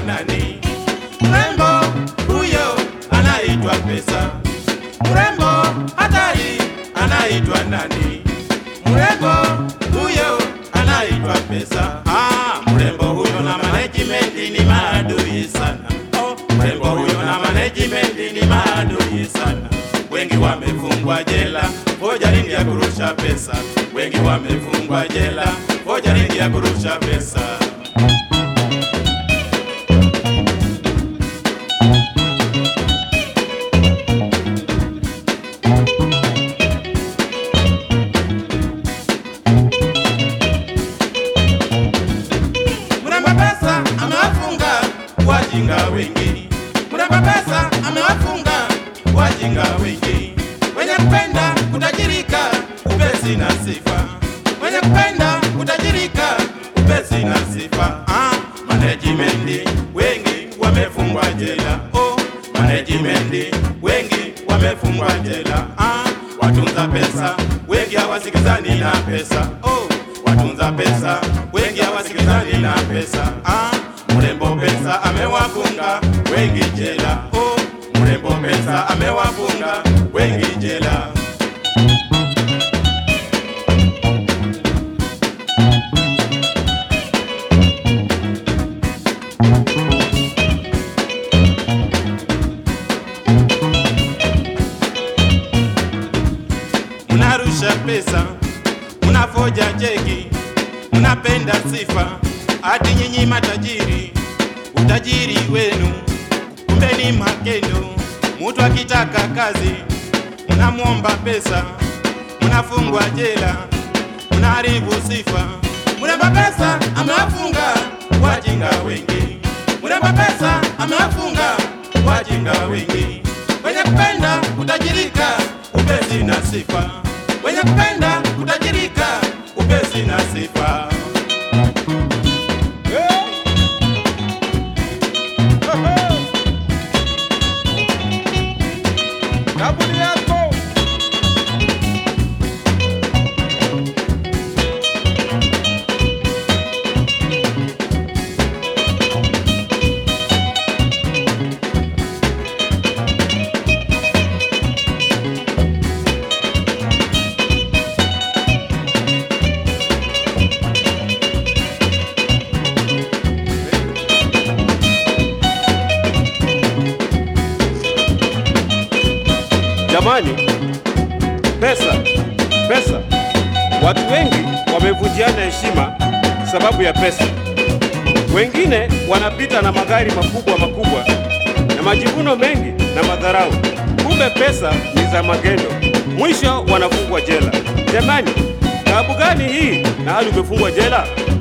nani? Mrembo huyo anaitwa pesa. Mrembo hatari anaitwa nani? Mrembo huyo anaitwa pesa. Ah, mrembo huyo na management ni maadui sana. Oh, mrembo huyo na management ni maadui sana. Wengi wamefungwa jela, hoja nini ya kurusha pesa? Wengi wamefungwa jela, hoja nini ya kurusha pesa? Mrembo pesa amewafunga wajinga wengi. Mrembo pesa amewafunga wajinga wengi, wenye kupenda kutajirika upesi na sifa, wenye kupenda kutajirika upesi na sifa. Ah, management wengi wamefungwa jela. Oh, management wengi wamefungwa jela. Ah, watunza pesa wengi hawasikizani na pesa. Oh, watunza pesa wengi hawasikizani na pesa. Ah, mrembo pesa amewafunga wengi jela. Oh, mrembo pesa amewafunga wengi jela. Mnarusha pesa, mnafoja cheki, mnapenda sifa, hadi nyinyi matajiri, utajiri wenu kumbe ni makendo. Mtu akitaka kazi, mnamwomba pesa, mnafungwa jela, mnaharibu sifa. Mrembo pesa amewafunga wajinga wengi, mrembo pesa amewafunga wajinga wengi, wenye kupenda kutajirika upesi na sifa, wenye kupenda kutajirika upesi na sifa. Kaburi yako Jamani, pesa pesa, watu wengi wamevunjiana heshima sababu ya pesa. Wengine wanapita na magari makubwa makubwa na majivuno mengi na madharau, kumbe pesa ni za magendo, mwisho wanafungwa jela. Jamani, taabu gani hii na hali umefungwa jela?